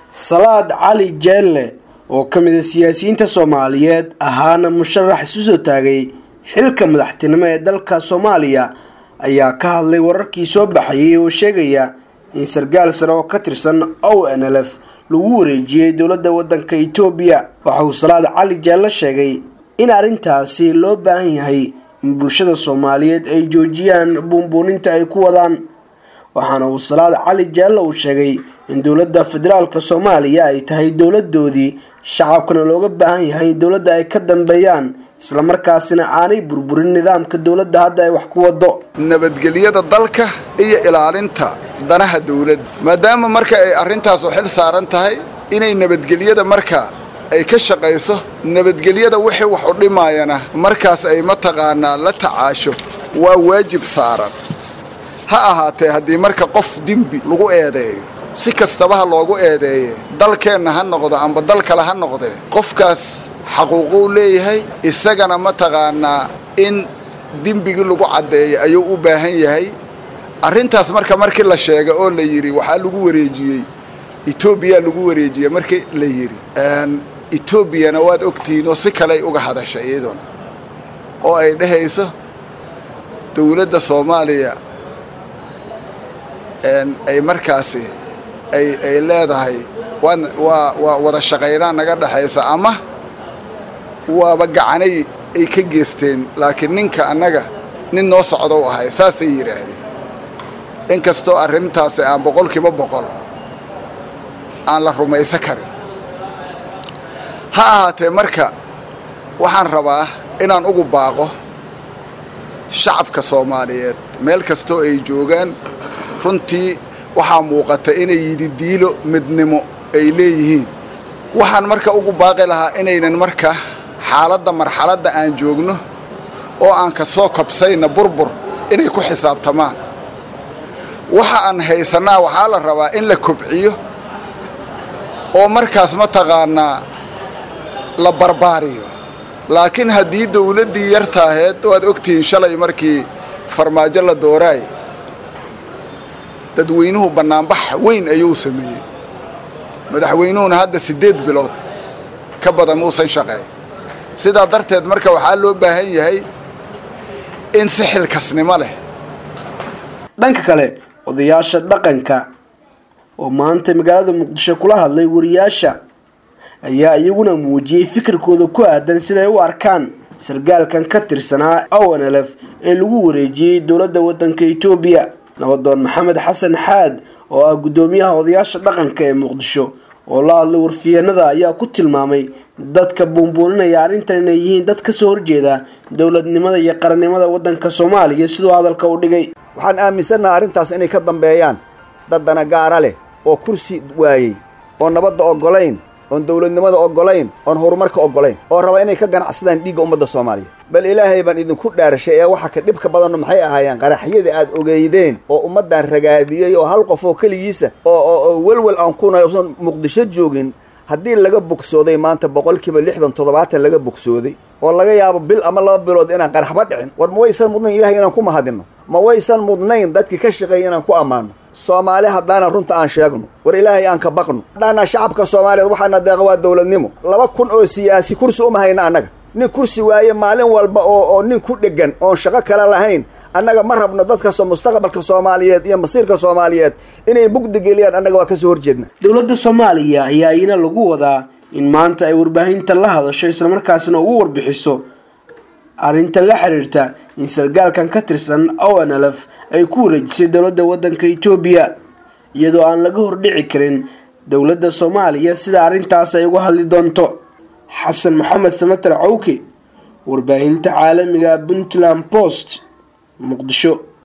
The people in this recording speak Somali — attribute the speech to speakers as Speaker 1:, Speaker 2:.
Speaker 1: salaad cali jeelle oo ka mid a siyaasiyiinta soomaaliyeed ahaana musharax isu soo taagay xilka madaxtinimo ee dalka soomaaliya ayaa ka hadlay wararkii soo baxayay oo sheegaya in sarkaal sare oo ka tirsan o n l f lagu wareejiyey dowladda waddanka etoobiya waxa uu salaad cali jeelle sheegay in arrintaasi loo baahan yahay in bulshada soomaaliyeed ay joojiyaan buunbuuninta ay ku wadaan waxaana uu salaad cali jeelle uu sheegay in dowladda federaalka soomaaliya ay tahay dowladoodii shacabkana looga baahan yahay in dowladda ay ka dambeeyaan islamarkaasina aanay burburin nidaamka dowladda hadda ay wax ku wado
Speaker 2: nabadgelyada dalka iyo ilaalinta danaha dawladda maadaama marka ay arrintaas u xil saaran tahay inay nabadgelyada marka ay ka shaqayso nabadgelyada wixii wax u dhimaayana markaas ay mataqaanaa la tacaasho waa waajib saaran ha ahaatee haddii marka qof dembi lagu eedeeyo si kastabaha loogu eedeeye dalkeenna ha noqdo amba dal kale ha noqdee qofkaas xaquuquu leeyahay isagana mataqaanaa in dembigii lagu caddeeyo ayuu u baahan yahay arrintaas marka markii la sheega oo la yidhi waxaa lagu wareejiyey etoobiya lagu wareejiyey markii la yidhi etoobiyana waad ogtihiin oo si kaley uga hadashay iyaduna oo ay dhehayso dowladda soomaaliya ay markaasi ay ay leedahay waan waa waa wada shaqaynaa naga dhexaysa ama waaba gacanay ay ka geesteen laakiin ninka annaga nin noo socda u ahay saasay yidhaahdeen inkastoo arrintaasi aan boqolkiiba boqol aan la rumaysan karin ha ahaatee marka waxaan rabaa inaan ugu baaqo shacabka soomaaliyeed meel kastoo ay joogaan runtii waxaa muuqata inay yidhi diilo midnimo ay leeyihiin waxaan marka ugu baaqi lahaa inaynan marka xaaladda marxaladda aan joogno oo aan ka soo kabsayna burbur inay ku xisaabtamaan waxa aan haysannaa waxaa la rabaa in la kobciyo oo markaas mataqaanaa la barbaariyo laakiin haddii dawladdii yartaaheed waad ogtihiin shalay markii farmaajo la dooraay dadweynuhu bannaanbax weyn ayuu sameeyey madaxweynuhuna hadda siddeed bilood ka badan muusan shaqeey sidaa darteed marka waxaa loo baahan yahay in si xilkasnimo leh
Speaker 1: dhanka kale odayaasha dhaqanka oo maanta magaalada muqdisho kula hadlay wariyaasha ayaa iyaguna muujiyey fikirkooda ku aadan siday u arkaan sarkaalkan ka tirsanaa o n l f ee lagu wareejiyey dowladda waddanka etoobiya nabadoon maxamed xasan xaad oo ah guddoomiyaha odayaasha dhaqanka ee muqdisho oo la hadlay warfiyanada ayaa ku tilmaamay dadka buunbuuninaya arrintan inay yihiin dad kasoo horjeeda dowladnimada iyo qarannimada waddanka soomaaliya siduu hadalka u dhigay
Speaker 3: waxaan aaminsannaha arrintaas inay ka dambeeyaan dad danagaara leh oo kursi waayey oo nabadda oggolayn oon dowladnimada oggolayn oon horumarka oggolayn oo raba inay ka ganacsadaan dhiigga ummadda soomaaliyeed bal ilaahay baan idinku dhaarashay ee waxa ka dhibka badanno maxay ahaayeen qaraxyadii aad ogeydeen oo ummaddan ragaadiyey oo hal qof oo keligiisa oo welwel aan kuna usan muqdisho joogin haddii laga bogsooday maanta boqolkiiba lixdan toddobaatan laga bogsooday oo laga yaabo bil ama laba bilood inaan qaraxba dhicin war ma waysan mudnayn ilahay inaan ku mahadinno ma waysan mudnayn dadkii ka shaqeeyay inaan ku ammaano soomaali haddaana runta aan sheegno war ilaahay aan ka baqno haddaana shacabka soomaaliyeed waxaana deeqa waa dowladnimo laba kun oo siyaasi kursi uma hayna annaga nin kursi waaye maalin walba oo oo nin ku dheggan oon shaqo kale lahayn annaga ma rabno dadkastoo mustaqbalka soomaaliyeed iyo masiirka soomaaliyeed inay mugdi geliyaan annaga waa kasoo horjeedna
Speaker 1: dowladda soomaaliya ayaa iyana lagu wadaa in maanta ay warbaahinta la hadasho islamarkaasina ugu warbixiso arrinta la xiriirta in sarkaalkan ka tirsan o n l f ay ku wareejisay dowladda waddanka etoobiya iyadoo aan laga hordhici karin dowladda soomaaliya sida arrintaas ay uga hadli doonto xasan maxamed samatar cawke warbaahinta caalamiga puntland post muqdisho